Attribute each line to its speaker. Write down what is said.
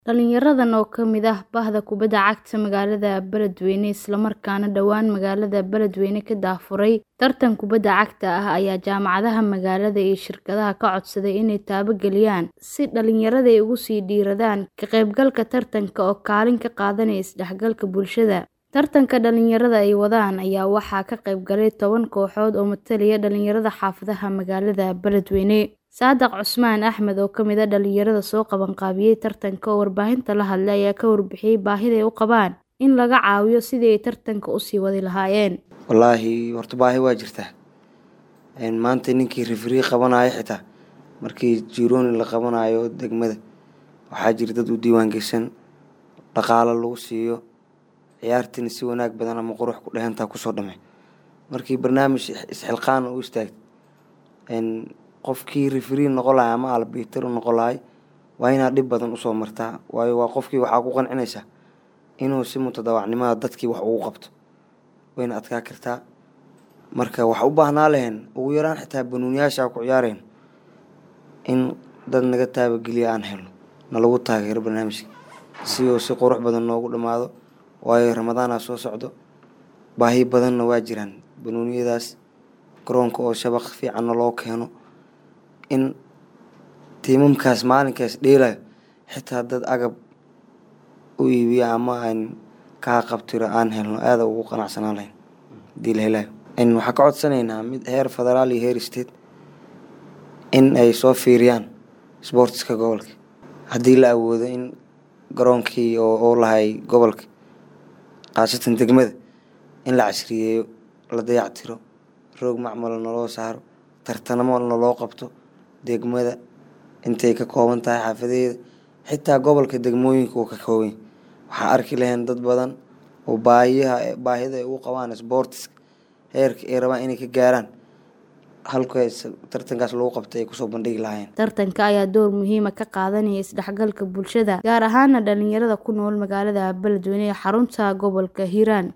Speaker 1: Dhalinyaradan oo ka mid ah Bahda Kubadda Cagta magaalada Beledweyne isla markaana dhawaan magaalada Beledweyne ka daafuray tartan kubadda cagta ah ayaa jaamacadaha magaalada iyo shirkadaha ka codsaday inay taabageliyaan si dhalinyarada ay ugu sii dhiiradaan ka qaybgalka tartanka oo kaalin ka qaadanaya isdhexgalka bulshada. Tartanka dhalinyarada ay wadaan ayaa waxaa ka qayb galay toban kooxood oo matalaya dhalinyarada xaafadaha magaalada Beledweyne. Saadax Cusmaan Axmed oo ka mid ah dhalinyarada soo qabanqaabiyay tartanka oo warbaahinta la hadlay ayaa ka warbixiyay baahida ay u qabaan in laga caawiyo sidii ay tartanka u sii wadi lahaayeen.
Speaker 2: Wallaahi horta baahi waa jirtaa. Maanta ninkii referee qabanayo xitaa markii jirooni la qabanayo degmada waxaa jira dad u diiwaan gashan dhaqaalo lagu siiyo ciyaartina si wanaag badan ama qurux ku dheehantaa kusoo dhamay. Markii barnaamij isxilqaan u istaagtay qofkii referee noqon lahaa ama albitar noqon lahay waa inaad dhib badan usoo martaa waayo waa qofkii waxaa ku qancinaysaa inuu si mutadawacnimada dadkii wax ugu qabto wayna adkaa kartaa marka waxa u baahnaa lahayn ugu yaraan xitaa banuuniyaasha ku ciyaareen in dad naga taabageliya aan helno nalagu taageero barnaamijka si uu si qurux badan noogu dhammaado waayo ramadaana soo socdo baahi badanna waa jiraan banuuniyadaas garoonka oo shabaq fiicanna loo keeno in tiimamkaas maalinkaas dheelayo xitaa dad agab u iibiya ama aan kaa qabtiro aan helno aada ugu qanacsanaan lahayn hadii la helayo waxaan ka codsanaynaa mid heer federaal iyo heer state in ay soo fiiriyaan sportska gobolka haddii la awoodo in garoonkii oo lahay gobolka khaasatan degmada in la casriyeeyo la dayactiro roog macmala naloo saaro tartanamo naloo qabto degmada intay ka kooban tahay xaafadeeda xitaa gobolka degmooyinka uu ka kooban waxaa arki lahayn dad badan oo baahiyaha baahida ay u qabaan sportiska heerka ay rabaan inay ka gaaraan halka tartankaas lagu qabtay ay kusoo bandhigi lahaayeen
Speaker 1: tartanka ayaa door muhiima ka qaadanaya isdhexgalka bulshada gaar ahaana dhalinyarada ku nool magaalada Beledweyne ee xarunta gobolka Hiiraan